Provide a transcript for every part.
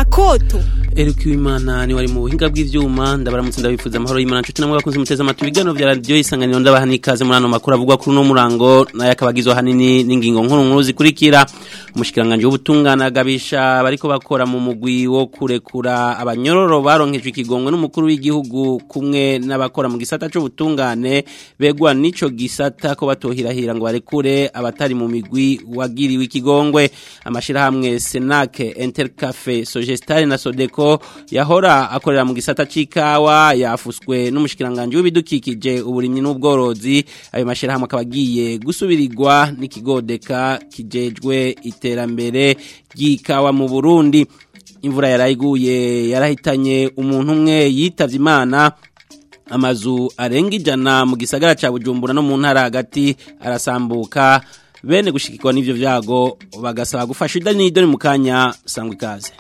koto Eric Wimana ni wari mu buhinga bw'ivyuma ndabaramutse ndabifuza amahoro y'Imana nshuti namwe bakunze muteze amatwi ibiganiro vya radio isanganiro ndabaha nikaze muri ano makuru avugwa kuri no murango naye akabagizwe hanini n'ingingo nkuru nkuru zikurikira umushikiranganje w'ubutungane agabisha bariko bakora mu mugwi wo kurekura abanyororo baronkejwe ikigongwe n'umukuru w'igihugu kumwe n'abakora mu gisata c'ubutungane begwa nico gisata ko batohirahira ngo barekure abatari mu migwi wagiriwe ikigongwe amashirahamwe Senac Intercafe Sogestare na Sodeko yahora akorera mu gisata c'ikawa yafuswe n'umushikiranganje w'ibidukikije uburimyi n'ubworozi ayo mashirahamwe akaba agiye gusubirirwa n'ikigodeka kijejwe iterambere ry'ikawa mu Burundi imvura yarayiguye yarahitanye umuntu umwe yitavye imana amazu arenga ijana mu gisagara ca Bujumbura no mu ntara hagati arasambuka bene gushikirwa n'ivyo vyago bagasaba gufasha idani n'idoni mu kanya sangwa ikaze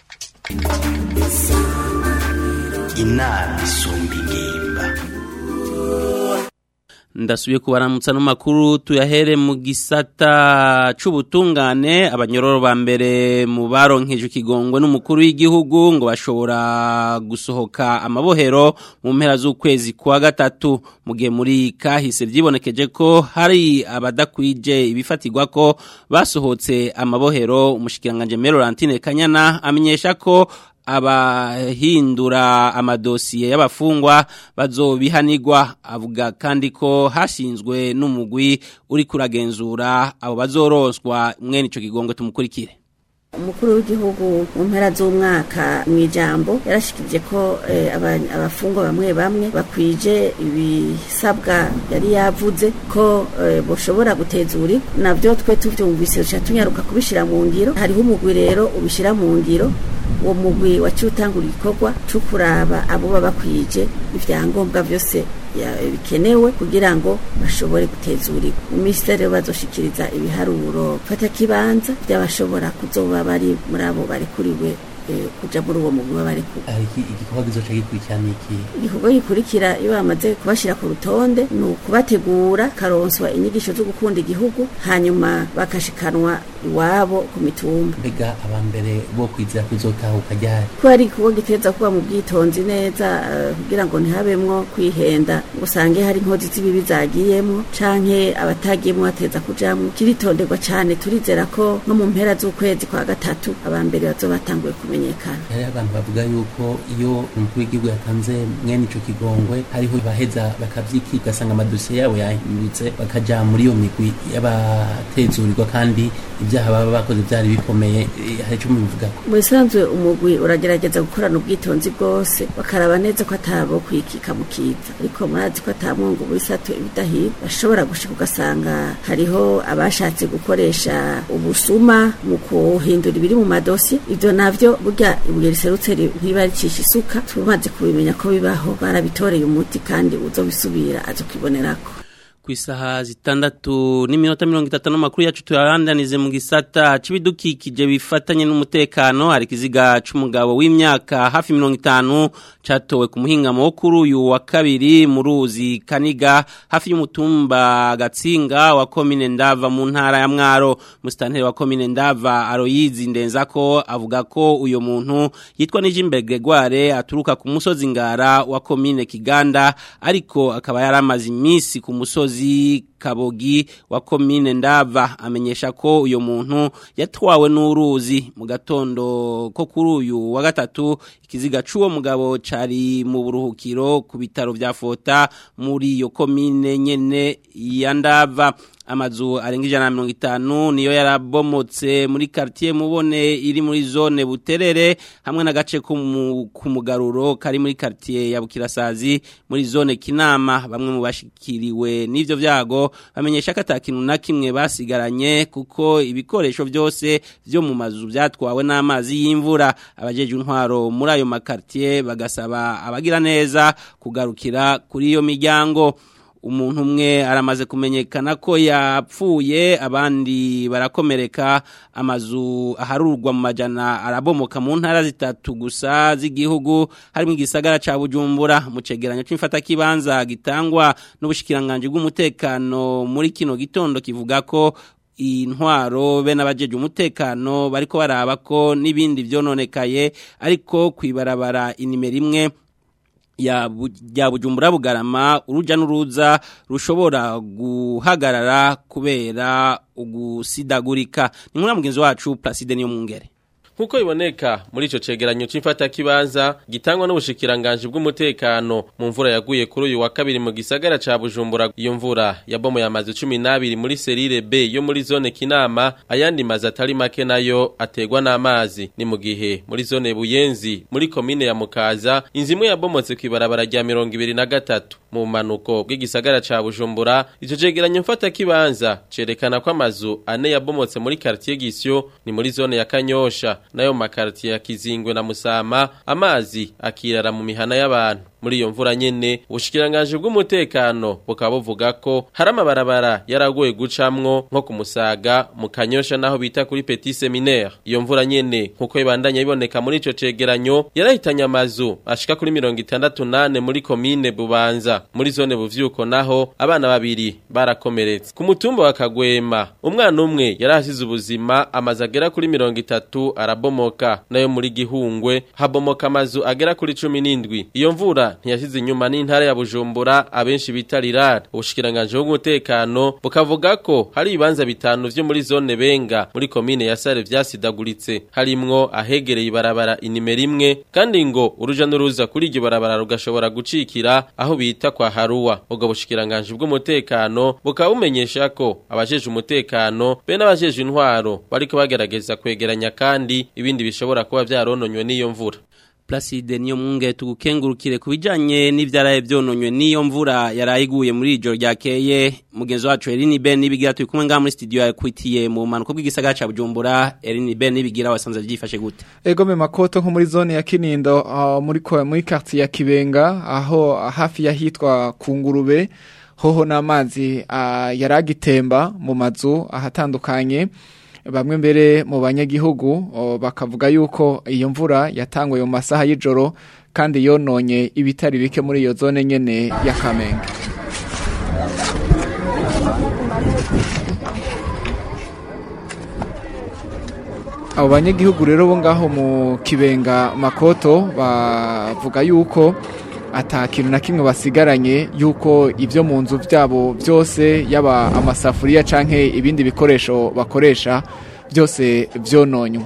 inama isumba ingimba ndasubiye kubaramutsa no makuru tuyahere mu gisata c'ubutungane abanyororo ba mbere mu baronkeje ikigongwe n'umukuru w'igihugu ngo bashobora gusohoka amabohero mu mpera z'ukwezi kwa gatatu mu gihe muri kahise vyibonekeje ko hari abadakwije ibifatirwa ko basohotse amabohero umushikiranganje Melorantine Kanyana amenyesha ko abahindura amadosiye y'abafungwa bazobihanirwa avuga kandi ko hashinzwe n'umugwi uri kuragenzura abo bazoroswa mwene ico kigongo tumukurikire umukuru w'igihugu mu mpera z'umwaka mu ijambo yarashikirije ko abafungwa bamwe bamwe bakwije ibisabwa yari yavuze ko boshobora gutezura nabyo twe tubyumvise duca tunyaruka kubishyira mu ngiro hariho umugwi rero ubishyira mu ngiro uwo mugwi waciye utangura igikorwa cyo kuraba abo baba bakwije ibyangombwa byose bikenewe kugira ngo bashobore gutezurirwa minisiteri bazoshikiriza ibiharuro fata kibanza by'abashobora kuzoba bari muri abo barekuriwe kuja muri uwo mugwi barekura igikorwa gizoca gikurikirana iki igikorwa gikurikira iyo bamaze kubashira ku rutonde ni ukubategura karonswa inyigisho zo gukunda igihugu hanyuma bakashikanwa iwabo ku mitumba mbega abambere bo kwizera kuzotahuka ryari ko ari igikorwa giteza kuba mu bwitonzi neza kugira ngo ntihabemwo kwihenda ngo usange hari inkozi z'ibibi zagiyemwo canke abatagiyemwo bateza kujamwo kiritonderwa cane turizera ko nko mu mpera z'ukwezi kwa gatatu abambere bazoba batanguye kumenyekana hari abantu bavuga yuko iyo umukuru w'igihugu yatanze mwene ico kigongwe hariho baheza bakavyiki ugasanga amadosiye yabo yahindutse bakaja muri iyo migwi y'abatezurirwa kandi ibyaha baba bakoze byari bikomeye hari icyo mubivugako mu bisanzwe umugwi uragerageza gukorana ubwitonzi bwose bakaraba neza ko atabo kwikika mu kiza ariko murazi ko atamwungu bisatu ibidahira bashobora gushika ugasanga hariho abashatse gukoresha ubusuma mu kuhindura ibiri mu madosi ivyo navyo burya ibuye riserutse ntiba ricisha isuka tumaze kubimenya ko bibaho barabitoreye umuti kandi uzobisubira azokibonerako ku isaha zitandatu n'iminota mirongo itatu n'amakuru yacu tuyarandanize mu gisata c'ibidukikije bifatanye n'umutekano hari ikiziga c'umugabo w'imyaka hafi mirongo itanu catowe ku muhingamo wo kuri uyu wa kabiri mu ruzi kaniga hafi y'umutumba gatsinga wa komine ndava mu ntara ya mwaro musitanteri wa komine ndava aroyizi ndenzako avuga ko uyo muntu yitwa nijimbe gregoire aturuka ku musozi ngara wa komine kiganda ariko akaba yaramaze iminsi ku musozi musozi kabogi wa komine ndava amenyesha ko uyo muntu yatwawe n'uruzi mu gatondo ko kuri uyu wa gatatu ikiziga c'uwo mugabo cari mu buruhukiro ku bitaro vya Fota muri iyo komine nyene ya ndava amazu arenga ijana na mirongo itanu niyo yarabomotse muri quartier mubone iri muri zone buterere hamwe n'agace ku mugaruro kari muri quartier ya bukirasazi muri zone kinama bamwe mu bashikiriwe n'ivyo vyago bamenyesha ko atakintu na kimwe basigaranye kuko ibikoresho byose vyo mu mazu vyatwawe n'amazi y'imvura abajeje intwaro muri ayo makartier bagasaba abagira neza kugarukira kuri iyo miryango umuntu umwe aramaze kumenyekana ko yapfuye abandi barakomereka amazu aharurwa mu majana arabomoka mu ntara zitatu gusa z'igihugu harimo igisagara ca Bujumbura mu cegeranyo c'imfata kibanza gitangwa n'ubushikiranganje bw'umutekano muri kino gitondo kivuga ko intwaro be n'abajeje umutekano bariko baraba ko n'ibindi vyononekaye ariko kwibarabara inimero imwe ya bu- ya bujumbura bugarama uruja n'uruza rushobora guhagarara kubera ugusidagurika ni nkuru mugenzi wacu Placide niyo mungere Nkuko iboneka muri ico cegeranyo c'imfata kibanza gitangwa n'ubushikiranganje bw'umutekano mu mvura yaguye kuri uyu wa kabiri mu gisagara ca Bujumbura iyo mvura yabomoye amazu 12 muri serire B yo muri zone Kinama ayandi mazu atari make nayo ategwa n'amazi ni mu gihe muri zone Buyenzi muri komine ya Mukaza inzimwe yabomotse kwibarabara rya 23 mu manuko bw'igisagara ca Bujumbura ico cegeranyo mfata kibanza cerekana ko amazu ane yabomotse muri quartier Gisyo ni muri zone ya Kanyosha nayo makartier ya Kizingwe na Musama amazi akirara mu mihana y'abantu muri iyo mvura nyene ubushikiranganje bw'umutekano bukaba buvuga ko hari amabarabara yaragoye gucamwo nko ku Musaga mu Kanyosha naho bita kuri Petit Seminaire iyo mvura nyene nkuko ibandanya iboneka muri ico cegeranyo yarahitanye amazu ashika kuri 68 muri komine Bubanza muri zone buvyuko naho abana babiri barakomeretse ku mutumba wa Kagwema umwana umwe yarahasize ubuzima amazu agera kuri 30 arabomoka nayo muri Gihungwe habomoka amazu agera kuri 17 iyo mvura ntiyashize inyuma n'intara ya Bujumbura abenshi bita Rirara ubushikiranganje bw'umutekano bukavuga ko hari ibibanza bitanu vyo muri zone Benga muri komine ya Sare vyasidaguritse harimwo ahegereye ibarabara inimero imwe kandi ngo uruja n'uruza kuri iryo barabara rugashobora gucikira aho bita kwa Haruwa ubwo bushikiranganje bw'umutekano bukaba bumenyesha ko abajeje umutekano be n'abajeje intwaro bariko bagerageza kwegeranya kandi ibindi bishobora kuba vyarononywe n'iyo mvura Placide niyo munge tugukengurukire kubijanye n'ivyaraye vyononywe niyo mvura yarayiguye muri ijoro ryakeye mugenzi wacu Eline Ben nibigira turi kumwe ngaha muri studio yakwitiye mu manuko bw'igisagara ca Bujumbura Eline Ben nibigira wasanze vyifashe gute Ego me makoto nko muri zone ya Kinindo uh, muri ko muri quartier ya Kibenga aho hafi yahitwa Kungurube hoho n'amazi uh, yaragitemba mu mazu ahatandukanye bamwe mbere mu banyagihugu uh, bakavuga yuko iyo mvura yatanguye mu masaha y'ijoro kandi yononye ibitari bike muri iyo zone nyene ya Kamenge abo banyagihugu rero bo ngaho mu kibenga makoto bavuga yuko ata kintu na kimwe basigaranye yuko ibyo mu nzu byabo byose yaba amasafuriya canke ibindi bikoresho bakoresha byose byononywe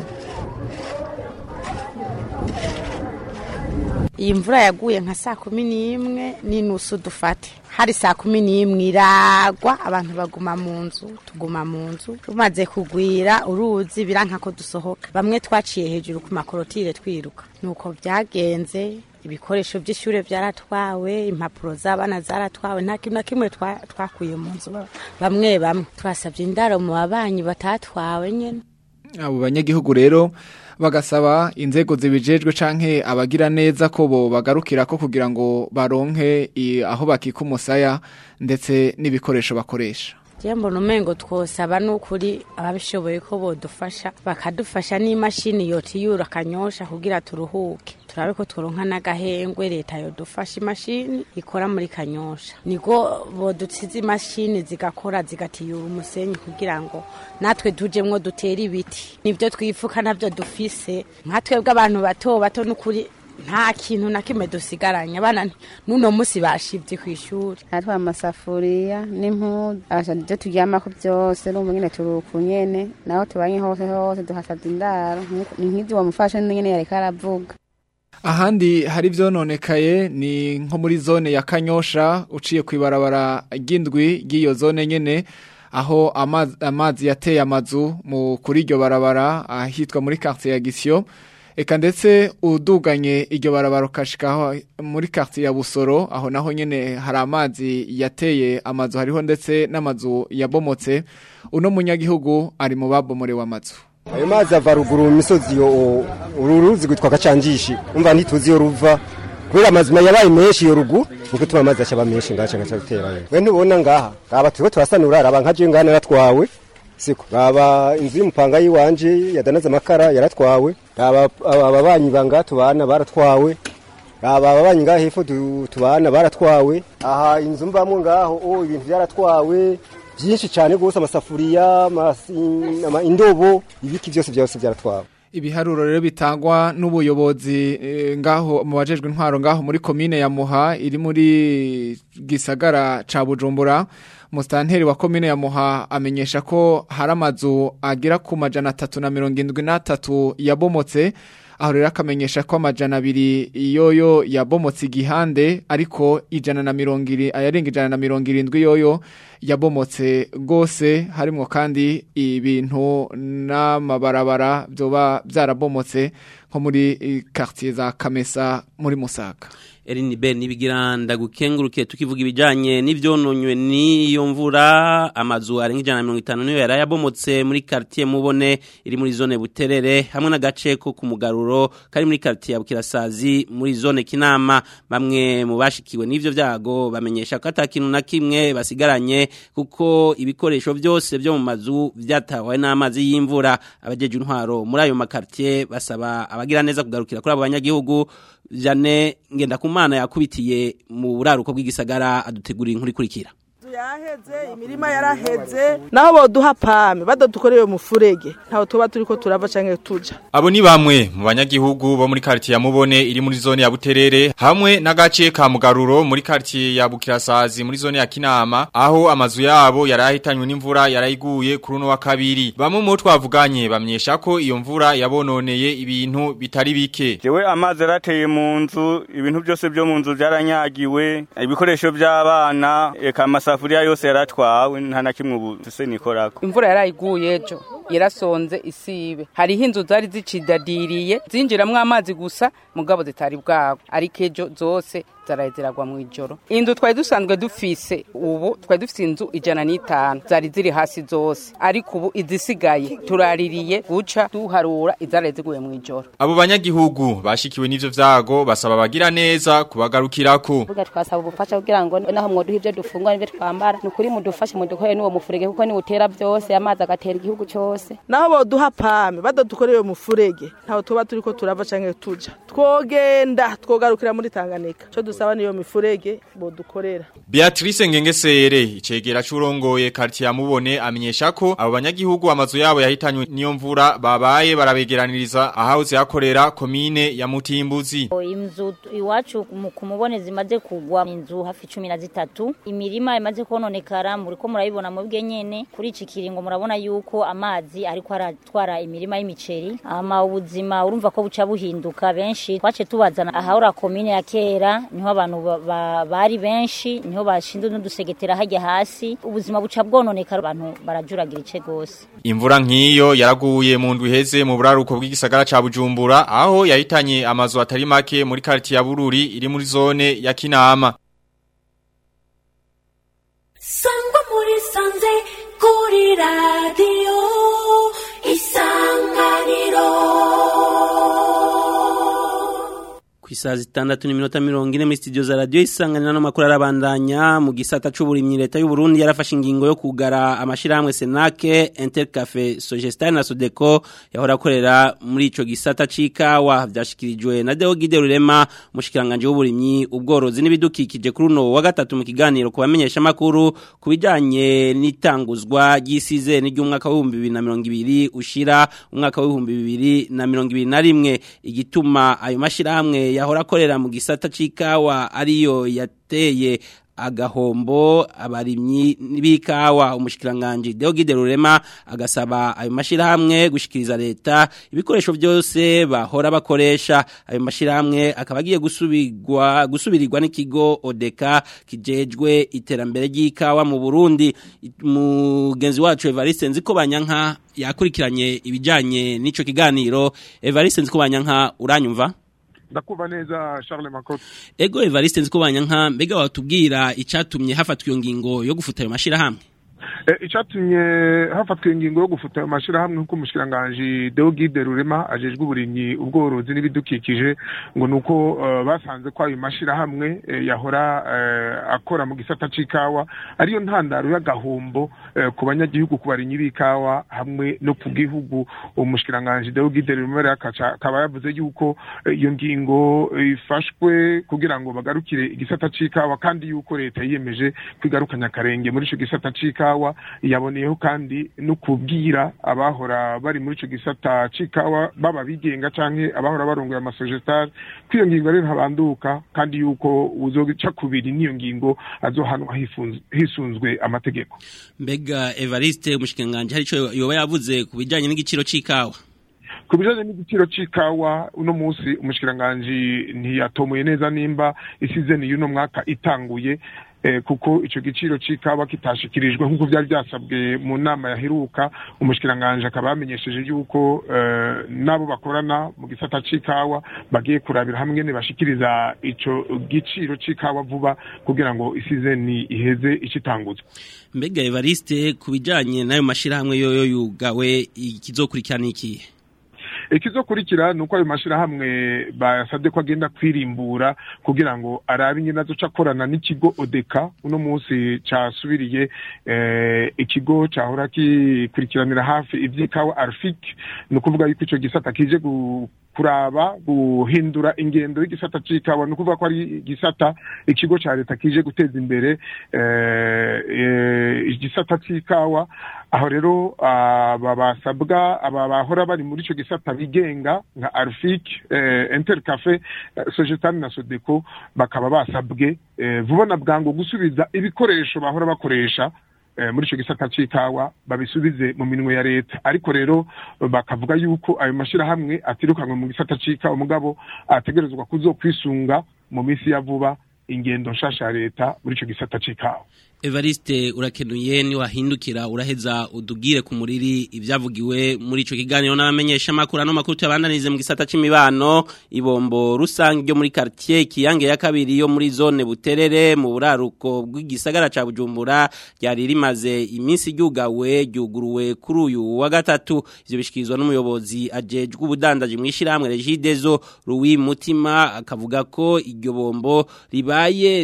iyi mvura yaguye nka saa kumi n'imwe n'inusu dufate hari saa kumi n'imwe iragwa abantu baguma mu nzu tuguma mu nzu tumaze kugwira uruzi biranka ko dusohoka bamwe twaciye hejuru ku makorotire twiruka nuko byagenze ibikoresho by'ishure byaratwawe impapuro z'abana zaratwawe nta kintu na kimwe twa- twakuye mu nzu bamwe bamwe twasabye indaro mu babanyi batatwawe nyene abo banyagihugu rero bagasaba inzego zibijejwe canke abagira neza ko bo bagarukira ko kugira ngo baronke i- aho bakika umusaya ndetse n'ibikoresho bakoresha Je mbona umengo twosaba n'ukuri ababishoboye ko bodufasha bakadufasha n'imashini yotiyura akanyosha kugira turuhuke turabe ko tworonka n'agahengwe leta yodufasha imashini ikora muri kanyosha niko bodutsiza imashini zigakora zigatiyura umusenyi kugira ngo natwe tujemwo dutere ibiti nivyo twifuka navyo dufise nka twebwe abantu bato bato n'ukuri nta kintu na kimwe dusigaranye abana nti- n'uno musi bashivye kw'ishuri natwa amasafuriya n'impuzu abashaka ibyo turyamako byose n'ubu nyine turuku nyene naho tubanye hose hose duhasabye indaro ni nk'izi wamufashe nyene yareka aravuga ahandi hari vyononekaye ni nko muri zone ya Kanyosha uciye kwibarabara ry'indwi ry'iyo zone nyene aho amazi, amazi yateye amazu mu kuri iryo barabara ahitwa muri quartier ya Gisyo eka ndetse uduganye iryo barabara ukashikaho muri quartier ya Busoro aho naho nyene hari amazi yateye amazu hariho ndetse n'amazu yabomotse uno munyagihugu ari mu babomorewe amazu ayo mazi ava ruguru mu misozi yo uru ruzi rwitwa gacanjishi umva ntituzi iyo ruva kubera amazima yabaye menshi iyo ruguru niko tuma amazi ashaba menshi ngaca ngaca guterayo we ntubona ngaha aba turiko turasanura raba nka je ngaha naratwawe siko raba inzu y'umupanga yiwanje yadanaza amakara yaratwawe raba ababanyi banga tubana baratwawe raba ababanyi ngaha hepfo tu- tubana baratwawe aha inzu mbamwo ngaho oh ibintu byaratwawe byinshi cyane rwose amasafuriya amasi- ama- indobo ibiki byose byose byaratwawe ibiharuro rero bitangwa n'ubuyobozi eh, ngaho mu bajejwe intwaro ngaho muri komine ya Muha iri muri gisagara ca Bujumbura mustanteri wa komine ya Muha amenyesha ko hari amazu agira ku majana atatu na mirongo indwi n'atatu yabomotse aho rero akamenyesha ko amajana abiri yoyo yabomotse igihande ariko ijana na mirongo iri ayarenga ijana na mirongo irindwi yoyo yabomotse rwose harimo kandi ibintu n'amabarabara byoba byarabomotse nko muri eh, quartier za Kamesa muri Musaga Erin Ben nibigira ndagukenguruke tukivuga ibijanye n'ivyononywe n'iyo mvura amazu arenga ijana na mirongo itanu niyo yari yabomotse muri quartier mubone iri muri zone Buterere hamwe n'agace ko ku mugaruro kari muri quartier ya Bukirasazi muri zone Kinama bamwe mu bashikiwe n'ivyo vyago bamenyesha ko atakintu na kimwe basigaranye kuko ibikoresho byose byo mu mazu vyatawe n'amazi y'imvura abajeje intwaro muri ayo makartier basaba abagira neza kugarukira kuri abo banyagihugu Jane Ngendakumana yakubitiye mu buraruko bw'igisagara adutegurira inkuru ikurikira yaheze imirima yaraheze naho boduha pame badadukoreye umufurege ntaho tuba turiko turava canke tuja Abo ni bamwe mu banyagihugu bo muri quartier ya Mubone iri muri zone ya Buterere hamwe n'agace ka Mugaruro muri quartier ya Bukirasazi muri zone ya Kinama aho amazu yabo yarahitanywe n'imvura yarayiguye kuri uno wa kabiri bamwe mu bo twavuganye bamyesha ko iyo mvura yabononeye ibintu bitari bike Jewe amazi yarateye mu nzu ibintu byose byo mu nzu byaranyagiwe ibikoresho by'abana eka amasafuriya yose yaratwawe nta na kimwe ubu tuse nikorako imvura yarayiguye ejo yarasonze isibe hariho inzu zari zicidadiriye zinjiramwo amazi gusa mugabo zitari bwabo ariko ejo zose zaraye ziragwa mu ijoro inzu twari dusanzwe dufise ubu twari dufise inzu ijana n'itanu zari ziri hasi zose ariko ubu izisigaye turaririye guca duharura izaraye ziguye mu ijoro Abo banyagihugu bashikiwe n'ivyo vyago basaba abagira neza kubagarukirako Buga twasaba ubufasha kugira ngo naho mwoduha ivyo dufungwa n'ivyo twambara ni ukuri mudufashe mudukorere n'uwo mufurege kuko niwutera byose amazi agatera igihugu cyose naho boduha pame badadukoreye umufurege ntaho tuba turiko turava canke tuja twogenda twogarukira muri Tanganyika co dusaba niyo mifurege bodukorera Beatrice Ngengesere icegera curongoye quartier ya Mubone amenyesha ko abo banyagihugu amazu yabo yahitanywe niyo mvura babaye barabegeraniriza ahahoze hakorera komine ya Mutimbuzi inzu iwacu mu- ku mubone zimaze kugwa inzu hafi cumi na zitatu imirima imaze kononekara muriko murabibona mubwe nyene kuri iki kiringo murabona yuko amazi ariko aratwara imirima y'imiceri ama ubuzima urumva ko buca buhinduka benshi twace tubazana ahahora komine ya kera niho abantu ba- ba- bari benshi niho bashinzwe n'udusegetera hajya hasi ubuzima buca bwononekara abantu barajuragira ice gose Imvura nk'iyo yaraguye mu ndwi iheze mu buraruko bw'igisagara ca Bujumbura aho yahitanye amazu atari make muri quartier ya Bururi iri muri zone ya Kinama sangwa muri sanze kuri radiyo isanganiro ku isaha zitandatu n'iminota mirongo ine muri studio za radiyo isanganira n'amakuru arabandanya mu gisata c'uburimyi leta y'u Burundi yarafashe ingingo yo kugara amashirahamwe Senake Intercafe Sogestar na Sodeco yahora akorera muri ico gisata c'ikawa vyashikirijwe na Deo Gide Rurema mushikiranganje w'uburimyi ubworozi n'ibidukikije kuri uno wa gatatu mu kiganiro ku bamenyesha makuru kubijanye n'itanguzwa ry'isize n'iry'umwaka wa 2020 ushira umwaka wa 2021 igituma ayo mashirahamwe yahora akorera mu gisata c'ikawa ariyo yateye agahombo abarimyi b'ikawa umushikiranganje Deogide Rurema agasaba ayo mashirahamwe gushikiriza leta ibikoresho byose bahora bakoresha ayo mashirahamwe akaba agiye gusubirwa gusubirirwa n'ikigo Odeka kijejwe iterambere ry'ikawa mu Burundi mugenzi wacu Evariste nziko banyanka yakurikiranye ibijanye n'ico kiganiro Evariste nziko banyanka uranyumva ndakumva neza Charles Makoto Ego Evariste nzikubanya nka mbega watubwira icatumye hafatwa iyo ngingo yo gufuta ayo mashirahamwe icatumye hafatwa ingingo yo gufuta ayo mashirahamwe nk'uko umushikiranganji Deogide Rurema ajejwe uburimyi ubworozi n'ibidukikije ngo nuko basanze ko ayo mashirahamwe yahora akora mu gisata c'ikawa ariyo ntandaro y'agahombo ku banyagihugu ku barimyi b'ikawa hamwe no ku gihugu umushikiranganji Deogide Rurema akaba yavuze yuko iyo ngingo ifashwe kugira ngo bagarukire igisata c'ikawa kandi yuko leta yiyemeje kwigarukanya akarenge muri ico gisata c'ikawa yaboneyeho kandi no kubwira abahora bari muri ico gisata c'ikawa baba bigenga canke abahora barongoye amasojetari ko iyo ngingo rero ntabanduka kandi yuko uzoca kubiri n'iyo ngingo azohanwa hifunz- hisunzwe amategeko mbega Evariste umushikanganje hari ico yoba yavuze ku bijanye n'igiciro c'ikawa ku bijanye n'igiciro c'ikawa uno munsi umushikiranganji ntiyatomoye neza nimba isizeni y'uno mwaka itanguye eh, kuko ico giciro c'ikawa kitashikirijwe nk'uko vyari vyasabwe mu nama yaheruka umushikiranganji akaba yamenyesheje yuko eh, n'abo bakorana mu gisata c'ikawa bagiye kurabira hamwe ne bashikiriza ico giciro c'ikawa vuba kugira ngo isizeni iheze icitanguzwa mbega Evariste ku bijanye n'ayo mashirahamwe yoyo yugawe ikizokurikirana ikihe ikizokurikira ni uko ayo mashirahamwe basabye ko agenda kwirimbura kugira ngo arabe ingene azoca akorana n'ikigo odeka uno munsi casubiriye eh, ikigo cahora gikurikiranira hafi ivy'ikawa arfik ni ukuvuga yuko ico gisata kije gu kuraba guhindura ingendo y'igisata c'ikawa ni ukuvuga ko ari igisata ikigo ca leta kije guteza imbere eh, eh, igisata c'ikawa aho rero aba basabwa aba bahora bari muri ico gisata bigenga nka arfik eh, intercafe eh, sojetani na sodeko bakaba basabwe eh, vuba na bwangu gusubiza ibikoresho bahora bakoresha eh, muri ico gisata c'ikawa babisubize mu minwe ya leta ariko rero bakavuga yuko ayo mashirahamwe atirukanwe mu gisata c'ikawa mugabo ategerezwa kuzokwisunga mu minsi ya vuba ingendo nshasha ya leta muri ico gisata c'ikawa Evariste urakenuye ni wahindukira uraheza udugire ku muriri ibyavugiwe muri ico kiganiro n'abamenyesha makuru ano makuru tuyabandanize mu gisata c'imibano ibombo rusange ryo muri quartier kiyange ya kabiri yo muri zone buterere mu buraruko bw'igisagara ca Bujumbura ryari rimaze iminsi ryugawe ryuguruwe kuri uyu wa gatatu ivyo bishikirizwa n'umuyobozi ajejwe ubudandaji mu ishiramwe Regidezo Louis Mutima akavuga ko iryo bombo ribaye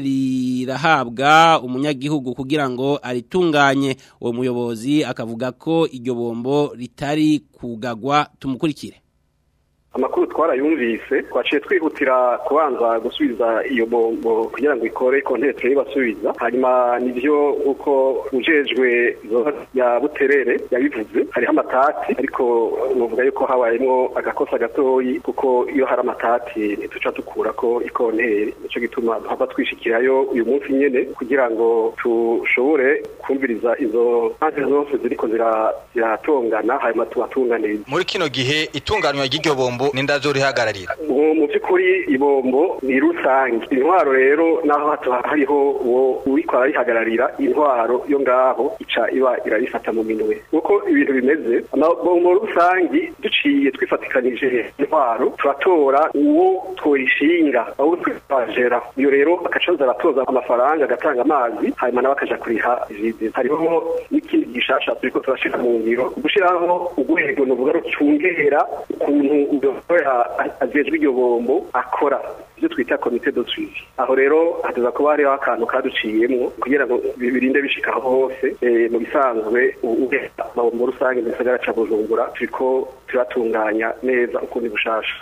rirahabwa umunyagihugu kugira ngo aritunganye uwo muyobozi akavuga ko iryo bombo ritari kugagwa tumukurikire amakuru twarayumvise twaciye twihutira kubanza gusubiza iyo bombo kugira ngo ikore kontetre ibasubiza hanyuma nivyo nk'uko ujejwe zone ya buterere yabivuze hariho amatati ariko novuga yuko habayemwo agakosa gatoyi kuko iyo hari amatati ntituca dukurako ikontere nico gituma duhava twishikirayo uyu munsi nyene kugira ngo tushobore kumviriza izo mpande zose ziriko zira- ziratongana hanyuma tubatunganirize muri kino gihe itunganywa ry'iryo bombo n'indazo rihagararira mu mu by'ukuri ibombo ni rusange intwaro rero naho hato hariho uwo uriko ararihagararira intwaro yo ngaho ica iba irabifata mu minwe kuko ibintu bimeze amabombo rusange duciye twifatikanije intwaro turatora uwo twoyishinga abo twajera iyo rero akacaza aratoza amafaranga agatanga amazi hanyuma nawe akaja kuriha vide hariho n'ikindi gishasha turiko turashira mu ngiro gushiraho urwego novuga rucungera ukuntu uyoboya ajejwe iryo bombo akora ibyo twita komite de suivi aho rero hateza kuba hariho akantu kaduciyemwo kugira ngo bi- birinde bishika aho hose eh, mu bisanzwe ugenda amabombo rusange mu gisagara ca bujumbura turiko turatunganya neza ukundi bushasha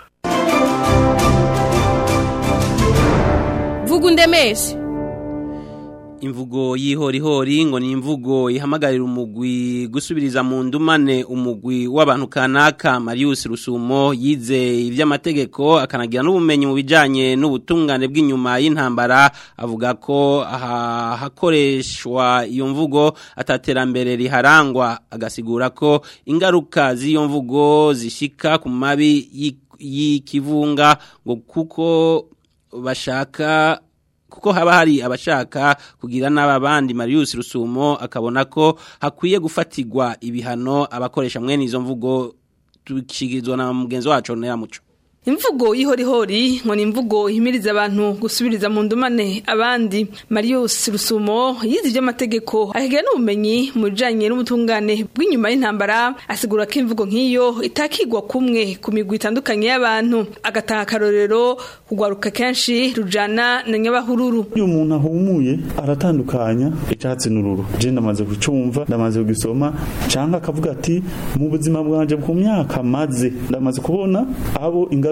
vuga undemeshe imvugo y'ihorihori ngo ni imvugo ihamagarira umugwi gusubiriza mu ndumane umugwi w'abantu kanaka Marius Rusumo yize iby'amategeko akanagira n'ubumenyi mu bijanye n'ubutungane bw'inyuma y'intambara avuga ko aha hakoreshwa iyo mvugo ataterambere riharangwa agasigura ko ingaruka z'iyo mvugo zishika ku mabi y'i- y'ikivunga ngo kuko bashaka kuko haba hari abashaka kugira n'ababandi Marius Rusumo akabona ko hakwiye gufatirwa ibihano abakoresha mwene izo mvugo tukigirizwa na mugenzi wacu Nera Muco imvugo y'ihorihori ngo ni imvugo ihimiriza abantu gusubiriza mu ndumane abandi marius rusumo yize iby'amategeko akagira n'ubumenyi mu bijyanye n'ubutungane bw'inyuma y'intambara asigura ko imvugo nk'iyo itakigwa kumwe ku migwi itandukanye y'abantu agatanga akarorero kugwaruka kenshi rujana na nyabahururu iyo umuntu ahumuye aratandukanya icyatsi n'ururu je ndamaze kucumva ndamaze kugisoma canke akavuga ati mu buzima bwanje ku myaka maze ndamaze kubona abo ingaruka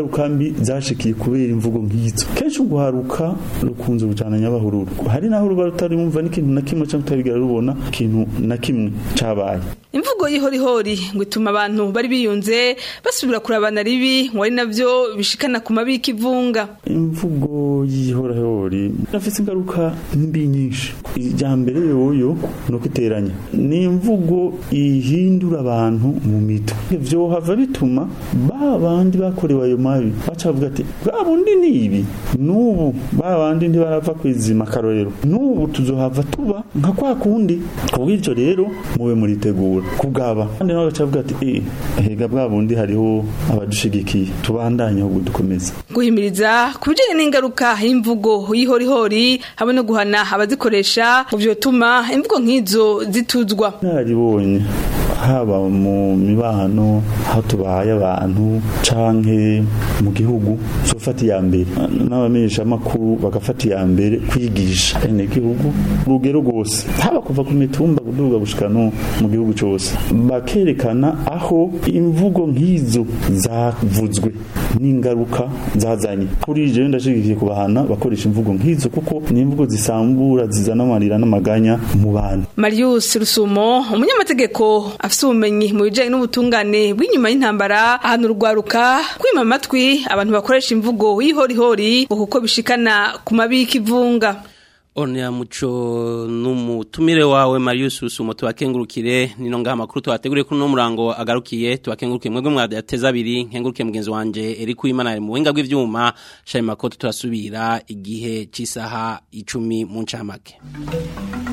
ingaruka mbi zashikiye kubera imvugo nk'izo kenshi uguharuka rukunze kujana nyabahururu hari naho ruba rutarumva n'ikintu na kimwe cyangwa utabigera rubona ikintu na kimwe cabaye imvugo y'ihorihori ngo ituma abantu bari biyunze basubira kurabana ribi ngo ari navyo bishikana ku mabi y'ikivunga imvugo y'ihorahori irafite ingaruka mbi nyinshi ijya mbere yoyo ni uko iteranya ni imvugo ihindura abantu mu mito vyohava bituma ba bandi bakorewe ayo mabi baca bavuga ati bwa bundi ni ibi n'ubu ba bandi ntibarava kwizima akarorero n'ubu tuzohava tuba nka kwa kundi kubw'ivyo rero mube muritegura kubwaba kandi nawe agaca avuga ati eh hega bwa bundi hariho abadushigikiye tubandanye ahubwo dukomeze guhimiriza ku bijanye n'ingaruka y'imvugo y'ihorihori hamwe no guhana abazikoresha mu vyotuma imvugo nk'izo zituzwa nararibonye haba mu mibano aho tubaye abantu canke mu gihugu zofata iya mbere n'abamenyesha amakuru bagafata iya mbere kwigisha ene gihugu urugero rwose haba kuva ku mitumba kuduga gushika no mu gihugu cose bakerekana aho imvugo nk'izo zavuzwe n'ingaruka zazanye kuri je ndashigikiye kubahana bakoresha imvugo nk'izo kuko ni imvugo zisambura zizana amarira n'amaganya mu bantu Marius Rusumo umunyamategeko afite ubumenyi mu bijanye n'ubutungane bw'inyuma y'intambara ahantu urwaruka kwima amatwi abantu bakoresha imvugo y'ihorihori ngo kuko bishikana ku mabi y'ikivunga One ya muco numutumire wawe Marius Rusumo tubakengurukire nino ngaha makuru twateguriye kuri no murango agarukiye tubakengurukire mwebwe mwadateza abiri nkenguruke mugenzi wanje Eric Uwimana ari mu buhinga bw'ivyuma Shayma Koto turasubira igihe cisaha 10 mu ncamake